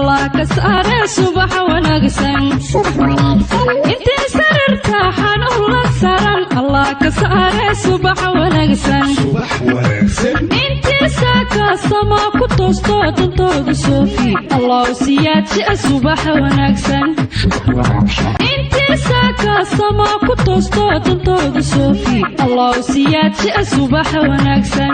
allah ka saare subax wanaagsan intii sarirta xanuun la saran allah ka saare subax wanaagsan intii saakaasama ku toosto dantooda soofi allah siyaadjia subax wanaagsan intii saakaasama ku toosto dantooda soofi allah siyaadjia subax wanaagsan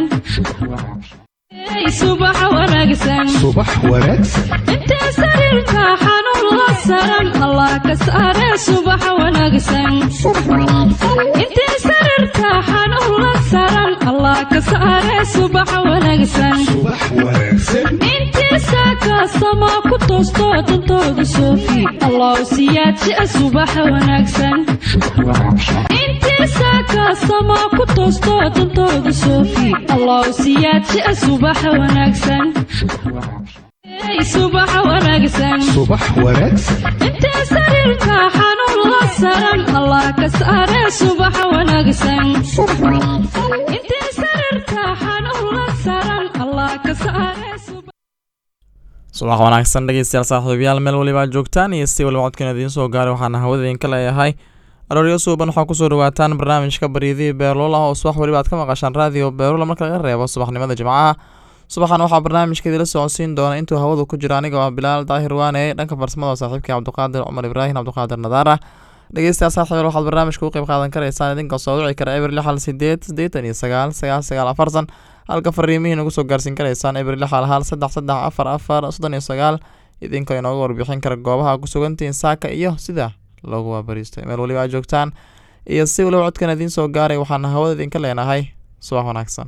subax wanaagsan subax wanaagsan intee sariirka xanuun la saran allah ka saare subax wanaagsan intee sariirka xanuun la saran allah ka saare subax wanaagsan subax wanaagsan intii saakaasama ku toosto dantooda soofi allah siyaadjia subax wanaagsan intii saakaasama ku toosto dantooda soofi allah siyaadjia subax wanaagsan subax wanaagsan subax wanaagsan intee sariirka xanuun la saran allah ka saare subax wanaagsan intee sariirka xanuun la saran allah ka saare subax subax wanaagsan dhegeystayaal saaxiibayaal meel waliba aad joogtaan iyo si waliba codkan idiin soo gaaray waxaana hawada idinka leeyahay arooryo suuban waxaa kusoo dhawaataan barnaamijka baryadihii beerloola oo subax waliba aad ka maqashaan raadiyo beerloola marka laga reebo subaxnimada jimcaha subaxan waxaa barnaamijka idila socodsiin doona intuu hawada ku jiro aniga oo ah bilaal daahir waane dhanka farsamada saaxiibkii cabdiqaadir cumar ibraahim cabdiqaadir nadaara dhegeystayaal saaxiibayaal waxaad barnaamijka u qayb qaadan karaysaan idinka soo wici kara eber lix hal sideed siddeetan iyo sagaal sagaal sagaal afartan halka fariimihiin ugu soo gaarsiin karaysaan eber lix hal hal saddex saddex afar afar soddon iyo sagaal idinkoo inooga warbixin kara goobaha ku sugantihiin saaka iyo sida loogu waabariistay meel waliba aad joogtaan iyo si waliba codkan idiin soo gaaray waxaana hawada idinka leenahay subax wanaagsan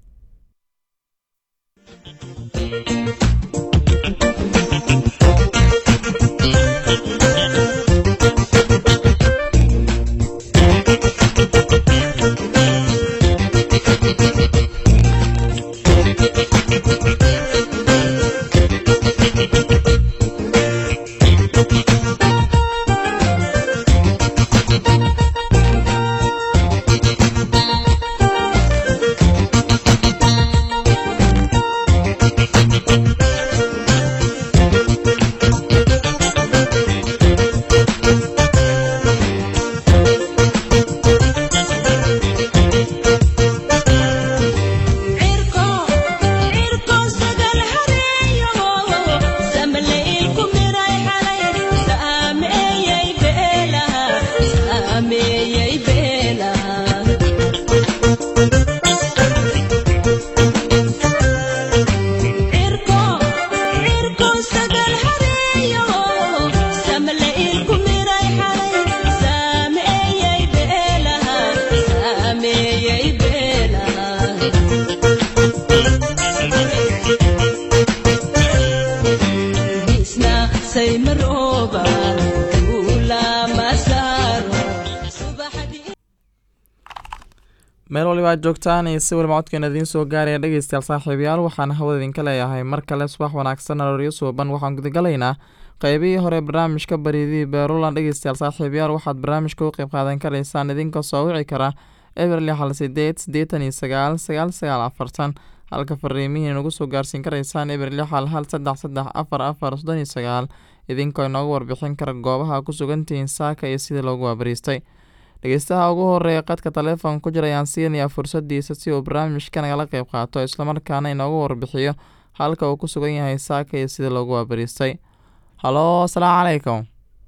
meel waliba aad joogtaan iyo si waliba codkeena idiin soo gaaraya dhegeystayaal saaxiibayaal waxaana hawada idinka leeyahay mar kale subax wanaagsan arooryo suuban waxaan gudagalaynaa qeybihii hore barnaamijka baryadihii beerulan dhegeystayaal saaxiibayaal waxaad barnaamijka u qeyb qaadan karaysaan idinka soo wici kara eber lix hal sideed siddeetan iyo sagaal sagaal sagaal afartan halka fariimihiin ugu soo gaarsiin karaysaan eber lix hal hal saddex saddex afar afar soddon iyo sagaal idinkoo inooga warbixin kara goobaha ku sugantihiin saaka iyo sidii loogu waabariistay dhegeystaha ugu horeeya qadka taleefon ku jira ayaan siinayaa fursadiisa si uu barnaamijka nagala qeyb qaato islamarkaana inooga warbixiyo halka uu ku sugan yahay saaka iyo sidii loogu waabariistay halo asalaamu calaykum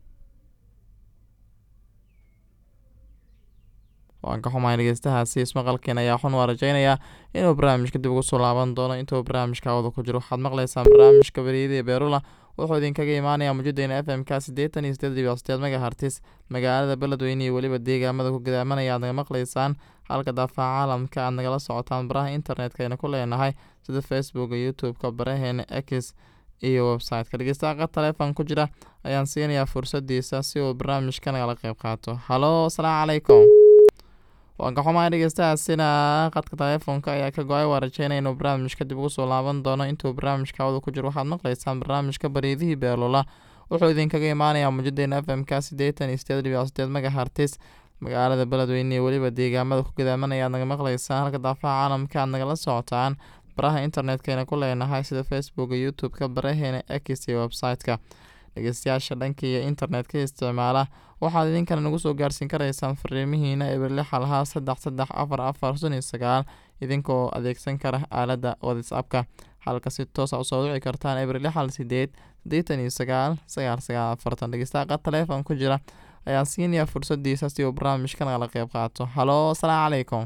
waan ka xumahay dhegeystahaasi ismaqalkeen ayaa xun waa rajeynayaa inuu barnaamijka dib ugu soo laaban doono intuu barnaamijka hawada ku jiro waxaad maqlaysaan barnaamijka baryadii beerula wuxuu idinkaga imaanayaa muujadeyna f m k siddeetan iyo sideed dhibic sideed megahartis magaalada beledweyne iyo weliba deegaamada ku gadaamanaya aad naga maqlaysaan halka daafaca caalamka aad nagala socotaan baraha internetka ayna ku leenahay sida facebooka youtube-ka baraheena x iyo website-ka dhegeystaha qad taleefon ku jira ayaan siinayaa fursadiisa si uu barnaamijka nagala qeyb qaato halo asalaamu calaykum waan ka xumahay dhegeystahaasina qadka taleefonka ayaa ka go-ay waa rajeynaya inuu barnaamijka dib ugu soo laaban doono intuu barnaamijka hawada ku jiro waxaad maqlaysaan barnaamijka baryadihii beerlola wuxuu idinkaga imaanayaa muujadeyna f m k siddeetan iyo sideed dhibic sideed megahartis magaalada beledweyne iyo weliba deegaamada ku gadaamanaya aad naga maqlaysaan halka daafaha caalamka aad nagala socotaan baraha internetkayna ku leenahay sida facebooka youtube-ka baraheena x iyo website-ka dhegeystayaasha dhanka iyo internet-ka isticmaala waxaad idinkana nagu soo gaarsiin karaysaan fariimihiina eberli xalhaa saddex saddex afar afar sun iyo sagaal idinkoo adeegsan kara aaladda whatsappka halka si toosa usoo wici kartaan eberli xal sideed siddeetan iyo sagaal sagaal sagaal afartan dhegeystaha qad taleefon ku jira ayaan siinayaa fursadiisa si uu barnaamijka nagala qeyb qaato halo asalaamu calaykum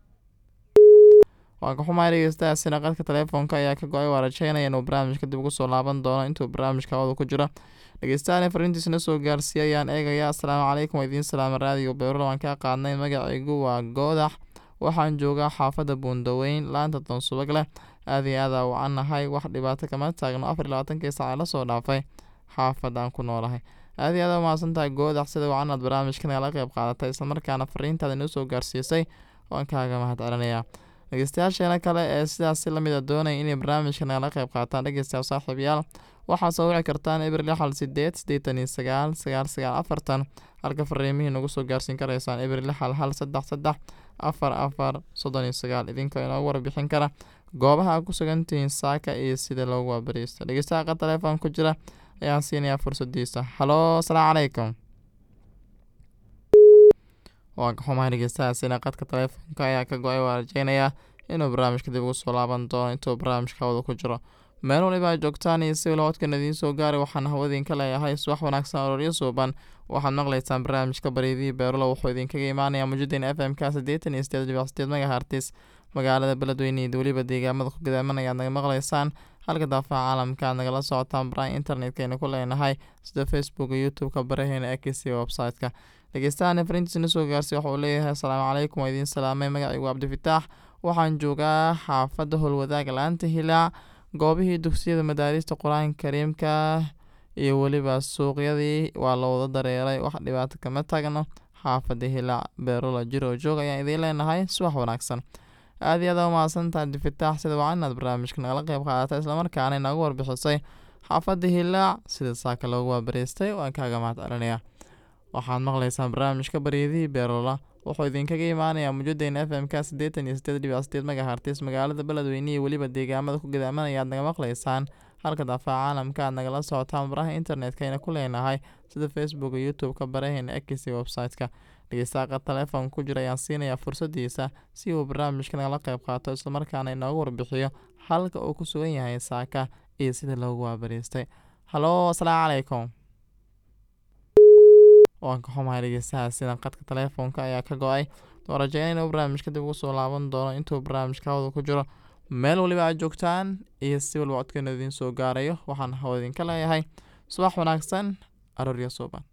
waan ka xumahay dhegeystahaasina qadka taleefoonka ayaa ka go-ay waa rajeynaya inuu barnaamijka dib ugu soo laaban doono intuu barnaamijka hawada ku jiro dhegeystahan fariintiisna soo gaarsiiya ayaan eegaya asalaamu calaykum waa idiin salaama raadiyo beyrula waan kaa qaadnay magacaygu waa goodax waxaan joogaa xaafadda buundaweyn laanta doonsubag leh aada iyo aada wacan nahay wax dhibaato kama taagno afar iyo labaatankii saaca lasoo dhaafay xaafadaan ku noolahay aada iyo aada umahadsan tahay goodax sida wacan aad barnaamijka nagala qeyb qaadatay islamarkaana fariintaada inoo soo gaarsiisay waan kaaga mahad celinayaa dhegeystayaasheena kale ee sidaasi lamid a doonaya inay barnaamijka nagala qeyb qaataan dhegeystayaal saaxiibayaal waxaa soo wici kartaan eber lixal sideed siddeetan iyo sagaal sagaal sagaal afartan halka fariimihii nagu soo gaarsiin karaysaan eber lixal hal saddex saddex afar afar soddon iyo sagaal idinkoo inoogu warbixin kara goobaha aad ku sugantihiin saaka iyo sida loogu waabariista dhegeystaha qad taleefon ku jira ayaan siinayaa fursadiisa halo asalaamu calaykum waan ka xumahay dhegeystahaasina qadka taleefoonka ayaa ka go-ay waa rajeynayaa inuu barnaamijka dib ugu soo laaban doono intuu barnaamijka hawada ku jiro meel waliba aad joogtaan iyo si waliba codkan idiin soo gaaray waxaan hawadiinka leeyahay subax wanaagsan arooryo suuban waxaad maqlaysaan barnaamijka bareedii beerulo wuxuu idinkaga imaanayaa muujadeen f m k siddeetan iyo sideed dhibic sideed megahartis magaalada beledweyne iyo weliba deegaamada ku gadaamanaya aad naga maqlaysaan halka daafaha caalamka aad nagala socotaan baraha internetkayna ku leenahay sida facebooka youtube-ka baraheena x iyo website-ka dhegeystahan fariintiisna soo gaarsiy waxa uu leeyahay asalaamu calaykum waa idiin salaamay magacaygu cabdifitaax waxaan joogaa xaafadda howlwadaag laanta hilaac goobihii dugsiyada madaarista qur-aanka kariimka iyo weliba suuqyadii waa la wada dareeray wax dhibaato kama taagno xaafadda hilaac beerola jiro joog ayaan idiin leenahay subax wanaagsan aada iyo aada umahadsantaha cabdifitaax sida waa inaad barnaamijka nagala qeyb qaadata islamarkaana inagu warbixisay xaafadda hilaac sida saaka loogu waabariistay waan kaaga mahad celinayaa waxaad maqlaysaan barnaamijka baryadihii beerola wuxuu idinkaga imaanayaa muujadeen f m k siddeetan iyo sideed dhibic sideed megahartis magaalada beledweyne iyo weliba deegaamada ku gadaamanaya aad naga maqlaysaan halka daafaha caalamka aad nagala socotaan baraha internetkayna ku leenahay sida facebooka youtube-ka baraheena x iyo website-ka dhegeystaqa taleefon ku jira ayaan siinayaa fursadiisa si uu barnaamijka nagala qeyb qaato islamarkaana inoogu warbixiyo halka uu ku sugan yahay saaka iyo sida loogu waabariistay halo asalaamu calaykum waan ka xumahay dhegeystahaasina qadka taleefoonka ayaa ka go-ay oo rajeynaya inuu barnaamijka dib ugu soo laaban doono intuu barnaamijka hawada ku jiro meel waliba aad joogtaan iyo si waliba codkeena idiin soo gaarayo waxaan hawa idinka leeyahay subax wanaagsan aroorya suuban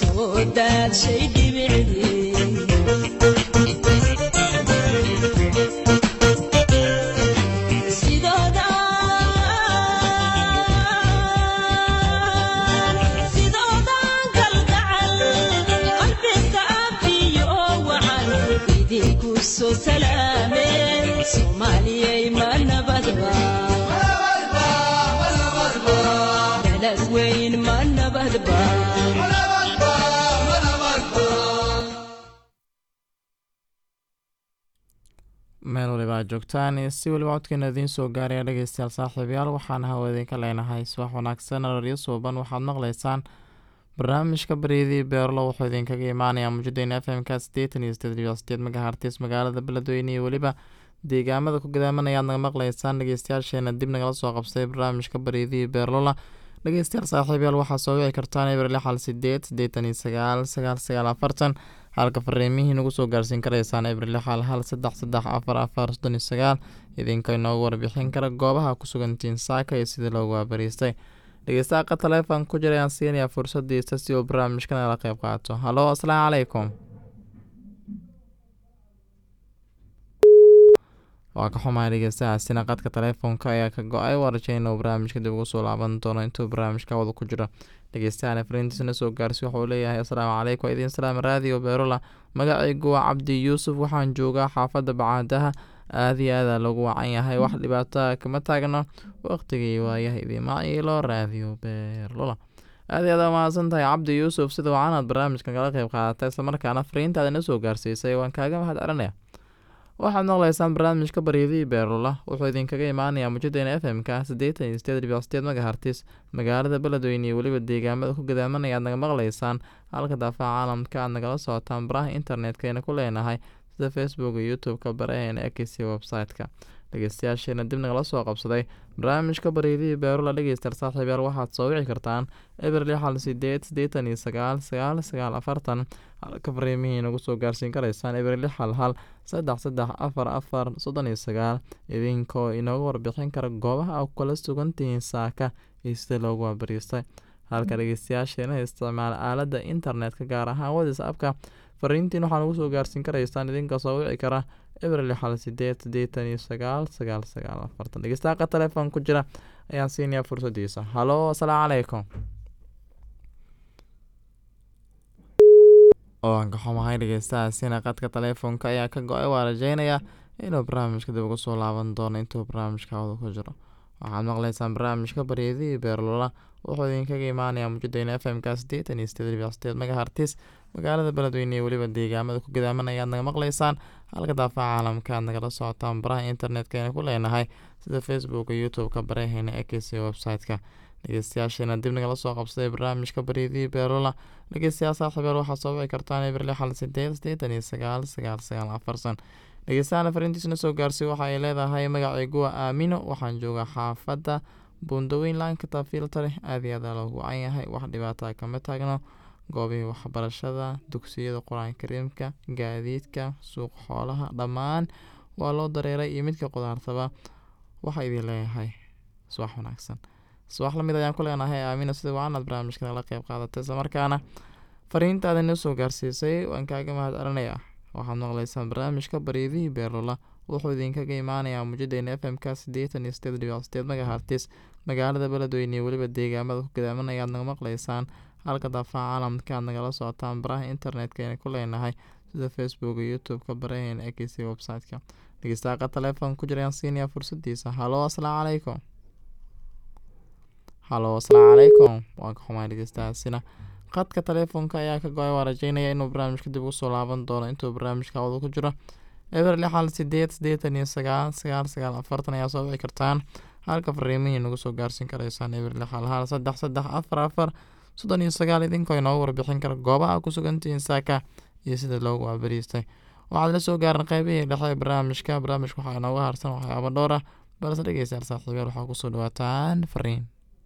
shay dhibicdii weyn ma nabadba meel waliba aad joogtaan iyo si weliba codkeena idiin soo gaaraya dhegeystayaal saaxiibayaal waxaan hawa idinka leenahay subax wanaagsan araryo suuban waxaad maqlaysaan barnaamijka baryadii beerlo wuxuu idinkaga imaanayaa muujadeyna f m-ka sideetan iyo sideed dhibic sideed magahartis magaalada beledweyne iyo weliba deegaamada ku gadaamanaya aad naga maqlaysaan dhegeystayaasheena dib nagala soo qabsaday barnaamijka baryadii beerlola dhegeystayaal saaxiibayaal waxaa soo wici kartaan eber lix hal sideed sideetan iyo sagaal sagaal sagaal afartan halka fariimihii nagu soo gaarsiin karaysaan eber lix hal hal saddex saddex afar afar soddon iyo sagaal idinka inoogu warbixin kara goobaha ku sugantiin saaka iyo sidii loogu waabariistay dhegeystaha taleefon ku jira ayaan siinayaa fursadiisa si uu barnaamijka nala qeyb qaato halo asalaamu calaykum waa ka xumahay dhegeystahaasina qadka taleefonka ayaa ka go-ay warajeyna uu barnaamijka dib ugu soo laaban doono intuu barnaamijka wada ku jiro dhegeystahan fariintiisna soo gaarsi waxauu leeyahay asalaamu calaykum idiin salaam raadiyo beerola magacaygu waa cabdi yuusuf waxaan joogaa xaafadda bacaadaha aada iyo aadaa lagu wacan yahay wax dhibaataa kama taagno waqtigii waayaha idiima iilo raadiyo beerlola aada iyo aad mahadsan tahay cabdi yuusuf sida wacanaad barnaamijka kala qeyb qaadatay islamarkaana fariintaada na soo gaarsiisay waan kaaga mahad celinaya waxaad maqlaysaan barnaamijka baryadii beerlula wuxuu idinkaga imaanayaa mujadeena f m-ka siddeetan iyo sideed dhibic sideed magahartis magaalada beledweyne iyo weliba deegaamada ku gadaamanaya aad naga maqlaysaan halka daafaha caalamka aad nagala socotaan baraha internetkayna ku leenahay sida facebook iyo youtube-ka baraheena ekc website-ka dhegeystayaasheena dib nagala soo qabsaday barnaamijka baryadii beerula dhegeystayaal saaxiibyaal waxaad soo wici kartaan eber lix hal sideed siddeetan iyo sagaal sagaal sagaal afartan halka fariimihii nagu soo gaarsiin karaysaan eber lix hal hal saddex saddex afar afar soddon iyo sagaal idinkoo inooga warbixin kara goobaha a kala sugantihiin saaka iyo sida loogu waabariistay halka dhegeystayaasheena isticmaala aaladda internetka gaar ahaan whatsappka fariintiin waxaa nagu soo gaarsiin karaysaan idinka soo wici kara eber lix hal sideed siddeetan iyo sagaal sagaal sagaal afartan dhegeystaha telefoon ku jira ayaan siinayaa fursadiisa halo asalaamu calaykum waan ka xumahay dhegeystahaasina qadka taleefonka ayaa ka go-ay waa rajeynayaa inuu barnaamijka dib ugu soo laaban doono intuu barnaamijka wada ku jiro waxaad maqlaysaan barnaamijka baryadii beerlola wuxuu idinkaga imaanayaa muujadeyna f m-ka siddeetan iyo sideed dhibic sideed magahartis magaalada beledweyne iyo weliba deegaamada ku gadaamanaya aad naga maqlaysaan halka daafaha caalamka aad nagala socotaan baraha internetkayna ku leenahay sida facebook iyo youtube-ka baraheena ekc website-ka dhegeystayaasheena dib nagala soo qabsaday barnaamijka baryadii beerola dhegeystayaal saaxiibeel waxaad soo wici kartaan eber lix hal sideed siddeetan iyo sagaal sagaal sagaal afarsan dhegeystayaana fariintiisna soo gaarsiy waxa ay leedahay magacaygu waa aamino waxaan joogaa xaafadda buundaweyn laankata filtare aada iyo aada loogu wacan yahay wax dhibaataa kama taagno goobihii waxbarashada dugsiyada qur-aanka kariimka gaadiidka suuq xoolaha dhammaan waa loo dareeray iyo midka qudaartaba waxaa idin leeyahay subax wanaagsan subax lamid ayaan ku leenahay aamina sida waanaad barnaamijka nala qeyb qaadatay islamarkaana fariintaada noo soo gaarsiisay waan kaaga mahad celinayaa waxaad maqlaysaan barnaamijka baryadihii beerlola wuxuu idinkaga imaanayaa muujadeyna f m-ka siddeetan iyo sideed dhibic sideed magahartis magaalada beledweyne iyo weliba deegaamada ku gadaamanaya aad naga maqlaysaan halka daafaha caalamka aad nagala socotaan baraha internetkayna ku leenahay sida facebook iyo youtube-ka baraheena ekc website-ka dhegeystaqa telefoon ku jirayaan siinayaa fursadiisa halo asalaamu calaykum halo asalaamu calaykum waa ka xumaa dhegeystahaasina qadka telefoonka ayaa ka go-ay waa rajeynaya inuu barnaamijka dib ugu soo laaban doono intuu barnaamijka wada ku jiro eber lix hal sideed siddeetan iyo sagaal sagaal sagaal afartan ayaa soo wici kartaan halka fariimihii nagu soo gaarsiin karaysaan eber lix hal hal saddex saddex afar afar soddon iyo sagaal idinkoo inoogu warbixin kara goobaha ku sugantihiin saaka iyo sida loogu waabariistay waxaad la soo gaaran qeybihii dhexe ee barnaamijka barnaamijka waxaa inooga harsan waxyaabo dhowr ah balse dhegeystayaal saaxiibayaal waxaa kusoo dhawaataan fariin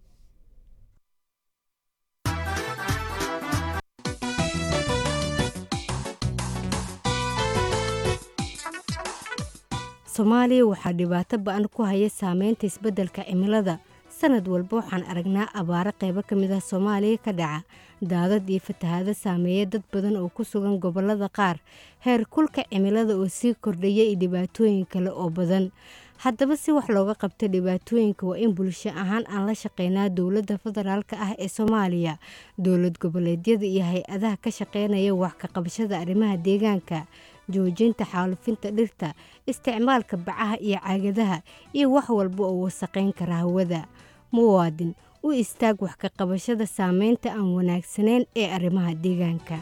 soomaaliya waxaa dhibaato ba-an ku haya saameynta isbeddelka cimilada sanad walba waxaan aragnaa abaaro qaybo ka mid ah soomaaliya ka dhaca daadad iyo fatahaado saameeya dad badan oo ku sugan gobollada qaar heer kulka cimilada oo sii kordhaya iyo dhibaatooyin kale oo badan haddaba si wax looga qabta dhibaatooyinka waa in bulsho ahaan aan la shaqeynaa dowladda federaalk ah ee soomaaliya dowlad goboleedyada iyo hay-adaha ka shaqeynaya wax ka qabashada arrimaha deegaanka joojinta xaalufinta dhirta isticmaalka bacaha iyo caagadaha iyo wax walba oo wasaqayn kara hawada muwaadin u istaag wax ka qabashada saameynta aan wanaagsanayn ee arrimaha deegaanka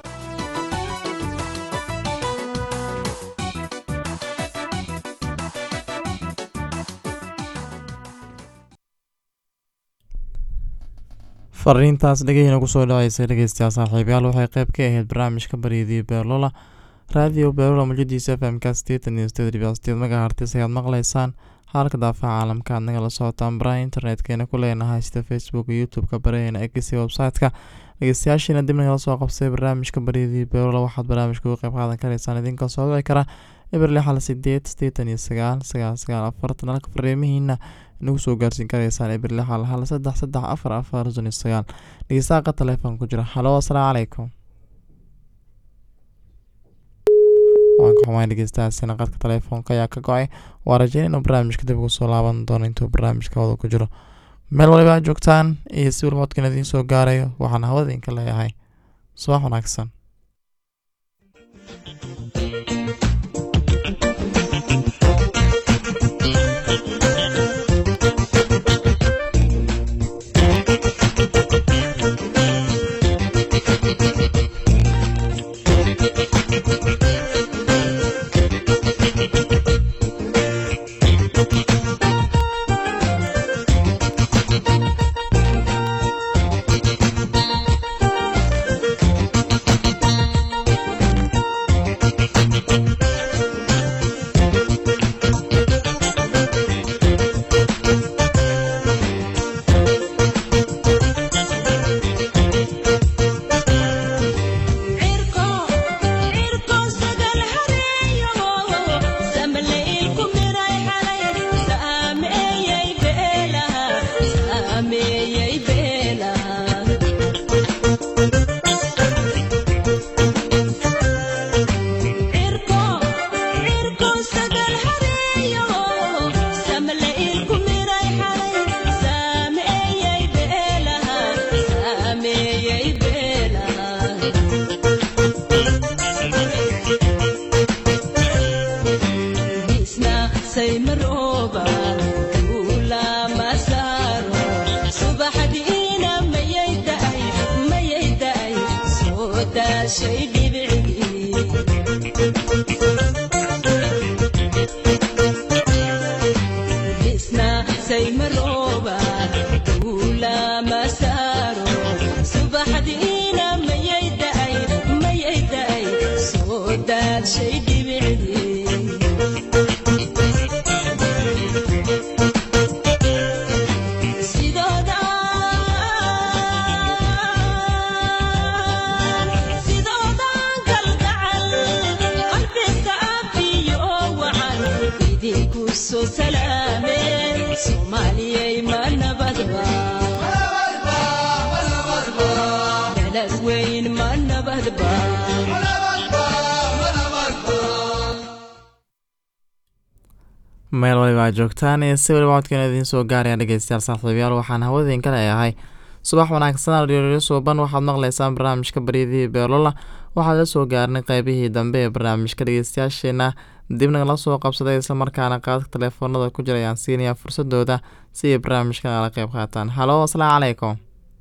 fariintaas dhegeyna kusoo dhaceysay dhegeystayaal saaxiibayaal waxay qayb ka ahayd barnaamijka baryadii beerlola raadiyo beerlola mujadiisa f m ka sideetan iyo sideed dhibic sideed magahartis ayaad maqleysaan halka daafaha caalamka aad nagala socotaan baraha internetkeyna ku leenahay sida facebook iyo youtube-ka baraheena egisi website-ka dhegeystayaashiina dib nagala soo qabsay barnaamijka baryadii beerlola waxaad barnaamijka uga qayb qaadan karaysaan idinkoo soo wici kara eber lix hal sideed sideetan iyo sagaal sagaal sagaal afartan halka fariimihiina nagu soo gaarsiin karaysaan eber lix hal hal saddex saddex afar afar soddon iyo sagaal dhegeystaha telefoon ku jira halo asalaamu calaykum waan ka xumaay dhegeystahaasina qadka telefoonka ayaa ka go-ay waa rajeyn inuu barnaamijka dib ugu soo laaban doono intuu barnaamijka wada ku jiro meel waliba aad joogtaan iyo si walmoodkan idiin soo gaarayo waxaan hawada idinka leeyahay subax wanaagsan meel waliba aad joogtaan ee si waliba codkeena idiin soo gaaraya dhegeystayaal saaxiibayaal waxaan hawadeenka leeyahay subax wanaagsan aldhiiryo suuban waxaad maqleysaan barnaamijka baryadii beelola waxaad la soo gaarnay qeybihii dambe ee barnaamijka dhegeystayaasheena dib nagala soo qabsaday islamarkaana qaadka teleefoonada ku jira ayaan siinayaa fursadooda si ay barnaamijka nagala qeyb qaataan halo asalaamu calaykum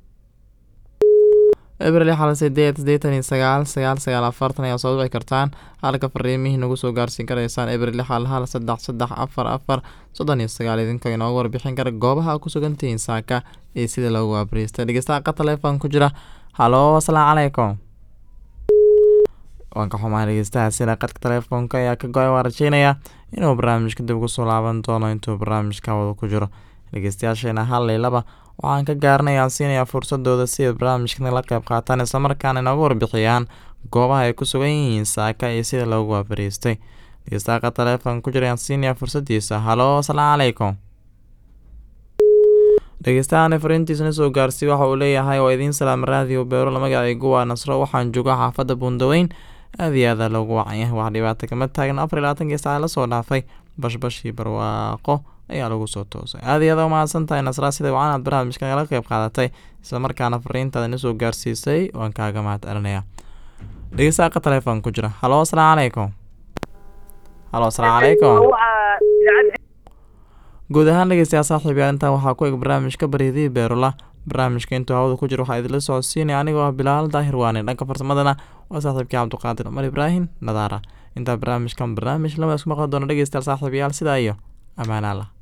ebril xal sideed sideetan iyo sagaal sagaal sagaal afartan ayaa soo wici kartaan halka fariimihii nagu soo gaarsiin karaysaan ebril xal hal saddex saddex afar afar soddon iyo sagaal idinkoo inooga warbixin kara goobaha a ku sugantihiin saaka iyo sida loogu abriistay dhegeystaha qa telefoon ku jira halo asalaamu calaykum waan ka xumaa dhegeystahaasina qadka telefoonka ayaa ka go-ay waa rajeynayaa inuu barnaamijka dib ugu soo laaban doono intuu barnaamijka wada ku jiro dhegeystayaasheena hal iyo laba waxaan ka gaaranayaa siinayaa fursadooda si ay barnaamijka nagala qeyb qaataan islamarkaana inooga warbixiyaan goobaha ay ku sugan yihiin saaka iyo sida loogu waafariistay dhegeystaqa telefoon ku jirayaan siinayaa fursadiisa halo asalaamu calaykum dhegeystahan fariintiisana soo gaarsiy waxa uu leeyahay waa idiin salaama raadiyo beerola magacaygu waa nasro waxaan jooga xaafadda buundaweyn aada iyo aada loogu wacanyahay wax dhibaato kama taagan afar iyo labaatankii saaca lasoo dhaafay bashbashii barwaaqo ayaa lagu soo toosay aada iyo aada umahadsan tahay nasraa sida wacan aad barnaamijka nagala qeyb qaadatay islamarkaana fariintaada na soo gaarsiisay waan kaaga mahad celinayaa dhegeystaqa telefoon ku jira halo asalaamu calaykum halo asalaamu calaykum guud ahaan dhegeystayaal saaxiibayaal intaan waxaa ku eg barnaamijka baryadii beerula barnaamijka intuu hawada ku jiro waxaa idinla socodsiinaya anigoo ah bilaal daahir waane dhanka farsamadana waa saaxiibkii cabdiqaadir cumar ibraahim nadaara intaa barnaamijkan barnaamij lama isku maqli doono dhegeystayaal saaxiibayaal sidaa iyo ammaan allah